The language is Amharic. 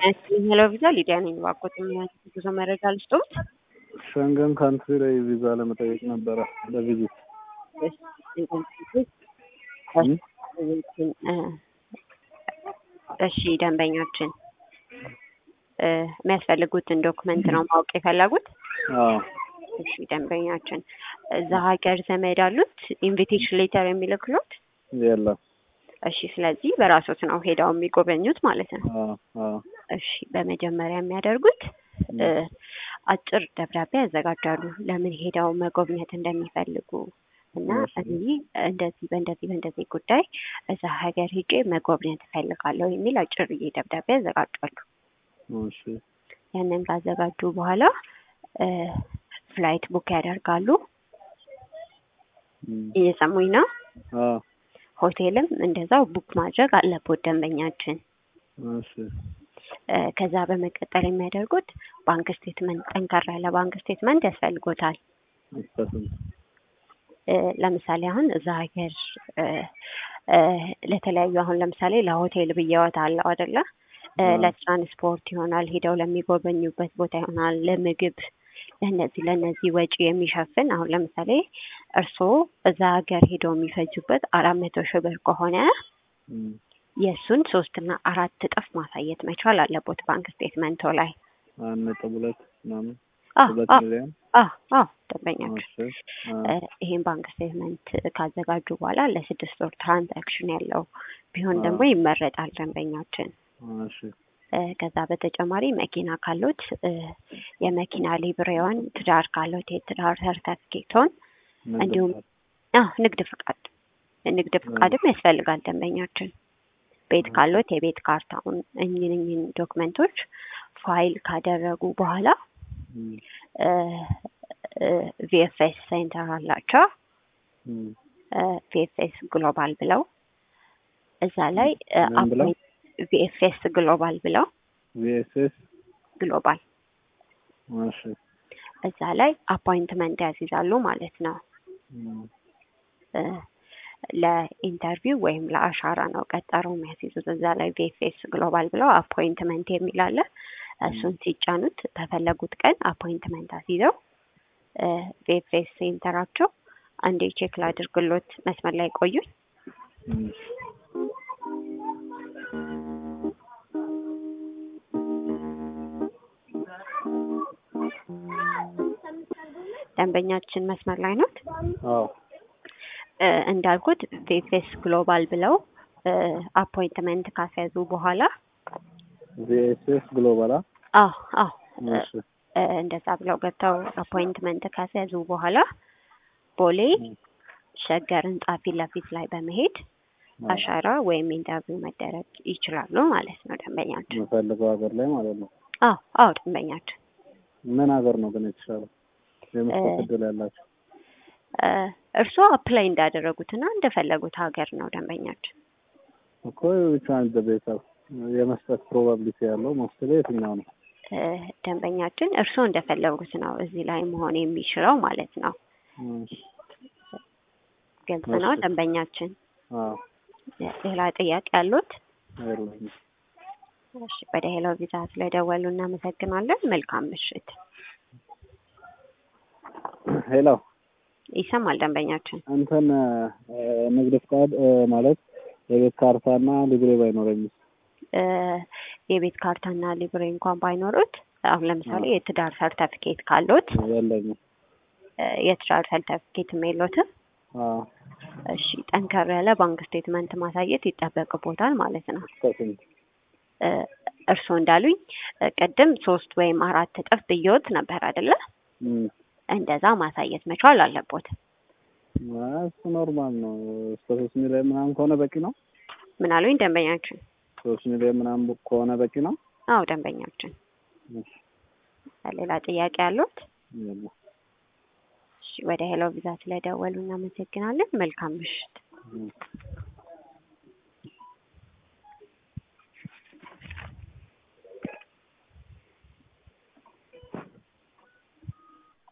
ሄሎ ቪዛ ሊዲያ ነኝ። እባክዎት ጉዞ መረጃ ልስጥዎት? ሸንገን ካንትሪ ላይ ቪዛ ለመጠየቅ ነበረ ለቪዚት። እሺ ደንበኛችን የሚያስፈልጉትን ዶክመንት ነው ማወቅ የፈለጉት? አዎ እሺ ደንበኛችን እዛ ሀገር ዘመድ አሉት ኢንቪቴሽን ሌተር የሚልክሎት? የለም። እሺ ስለዚህ በራሶት ነው ሄደው የሚጎበኙት ማለት ነው። አዎ አዎ እሺ በመጀመሪያ የሚያደርጉት አጭር ደብዳቤ ያዘጋጃሉ ለምን ሄደው መጎብኘት እንደሚፈልጉ እና እዚህ እንደዚህ በእንደዚህ በእንደዚህ ጉዳይ እዛ ሀገር ሄጄ መጎብኘት እፈልጋለሁ የሚል አጭርዬ ደብዳቤ ያዘጋጃሉ። እሺ ያንን ካዘጋጁ በኋላ ፍላይት ቡክ ያደርጋሉ። እየሰሙኝ ነው? አዎ ሆቴልም እንደዛው ቡክ ማድረግ አለቦት ደንበኛችን። እሺ ከዛ በመቀጠል የሚያደርጉት ባንክ ስቴትመንት፣ ጠንከር ያለ ባንክ ስቴትመንት ያስፈልጎታል። ስንት? ለምሳሌ አሁን እዛ ሀገር ለተለያዩ አሁን ለምሳሌ ለሆቴል ብየወት አለው አይደለ? ለትራንስፖርት ይሆናል፣ ሄደው ለሚጎበኙበት ቦታ ይሆናል፣ ለምግብ ለእነዚህ ለእነዚህ ወጪ የሚሸፍን አሁን ለምሳሌ እርስዎ እዛ ሀገር ሄደው የሚፈጁበት አራት መቶ ሺህ ብር ከሆነ የእሱን ሶስትና አራት እጥፍ ማሳየት መቻል አለቦት ባንክ ስቴትመንቶ ላይ። አንድ ነጥብ ሁለት ምናምን አዎ ሁለት አዎ ሚሊዮን አዎ አዎ ደንበኛችን እሺ አ- ይሄን ባንክ ስቴትመንት ካዘጋጁ በኋላ ለስድስት ወር ትራንዛክሽን ያለው ቢሆን ደግሞ አዎ። ይመረጣል ደንበኛችን። እሺ እ፣ ከዛ በተጨማሪ መኪና ካሉት እ፣ የመኪና ሊብሬውን፣ ትዳር ካሉት የትዳር ሰርተፍኬቶን ንግድ እንዲሁም ፍቃድ። አዎ ንግድ ፍቃድ ንግድ ፍቃድም ያስፈልጋል ደንበኛችን። ቤት ካሉት የቤት ካርታውን እኝን እኝን ዶክመንቶች ፋይል ካደረጉ በኋላ እም፣ ቪኤፍኤስ ሴንተር አላቸው እም። ቪኤፍኤስ ግሎባል ብለው እዛ ላይ ምን ብለው? ቪኤፍኤስ ግሎባል ብለው ቪኤስኤስ ግሎባል እሺ እዛ ላይ አፖይንትመንት ያስይዛሉ ማለት ነው። እም፣ እ፣ ለኢንተርቪው ወይም ለአሻራ ነው ቀጠሮ የሚያስይዙት። እዛ ላይ ቪኤፍኤስ ግሎባል ብለው አፖይንትመንት የሚል አለ። እሱን ሲጫኑት በፈለጉት ቀን አፖይንትመንት አስይዘው ቪኤፍኤስ ሴንተራቸው አንዴ ቼክ ላድርግሎት፣ መስመር ላይ ቆዩኝ። እም። ደንበኛችን መስመር ላይ ኖት? አዎ እ፣ እንዳልኩት ቪኤፍኤስ ግሎባል ብለው አፖይንትመንት ካስያዙ በኋላ ቪኤስኤስ ግሎባል አ? አዎ አዎ እ፣ እሺ እ፣ እንደዛ ብለው ገብተው አፖይንትመንት ካስያዙ በኋላ ቦሌ ሸገር ህንጻ ፊት ለፊት ላይ በመሄድ አሻራ ወይም ኢንተርቪው መደረግ ይችላሉ ማለት ነው ደንበኛችን። የምፈልገው ሀገር ላይ ማለት ነው። አዎ አዎ ደንበኛችን ምን ሀገር ነው ግን የተሻለው የመስጠት እ- እድል ያላቸው? እ፣ እርስዎ አፕላይ እንዳደረጉትና እንደፈለጉት ሀገር ነው ደንበኛችን። እኮ ብቻ አንድ ቤተሰብ የመስጠት ፕሮባቢሊቲ ያለው ሞስትሊ የትኛው ነው? እ፣ ደንበኛችን እርስዎ እንደፈለጉት ነው እዚህ ላይ መሆን የሚችለው ማለት ነው። እሺ ግልጽ ነው እሺ። ደንበኛችን። አዎ ሌላ ጥያቄ ያሉት? የለኝም። እሺ ወደ ሄሎ ቪዛ ስለደወሉ እናመሰግናለን። መልካም ምሽት። ሄሎ ይሰማል ደንበኛችን? እንትን እ፣ ንግድ ፍቃድ እ፣ ማለት የቤት ካርታና ሊብሬ ባይኖረኝም እ፣ የቤት ካርታና ሊብሬ እንኳን ባይኖሩት አሁን ለምሳሌ የትዳር ሰርተፊኬት ካሉት የለኝም። እ፣ የትዳር ሰርተፊኬትም የሎትም? አዎ እሺ ጠንከር ያለ ባንክ ስቴትመንት ማሳየት ይጠበቅቦታል ማለት ነው። እስከ ስንት? እ፣ እርስዎ እንዳሉኝ እ፣ ቅድም ሶስት ወይም አራት እጥፍ ብየወት ነበር አይደለ? እም፣ እንደዛ ማሳየት መቻል አለቦት። አይ፣ እሱ ኖርማል ነው። እስከ ሶስት ሚሊዮን ምናምን ከሆነ በቂ ነው። ምን አሉኝ ደንበኛችን? ሶስት ሚሊዮን ምናምን ከሆነ በቂ ነው። አዎ ደንበኛችን። እሺ፣ ሌላ ጥያቄ ያሉት? የለም። እሺ ወደ ሄሎ ቪዛ ስለደወሉ እናመሰግናለን። መልካም ምሽት። እም።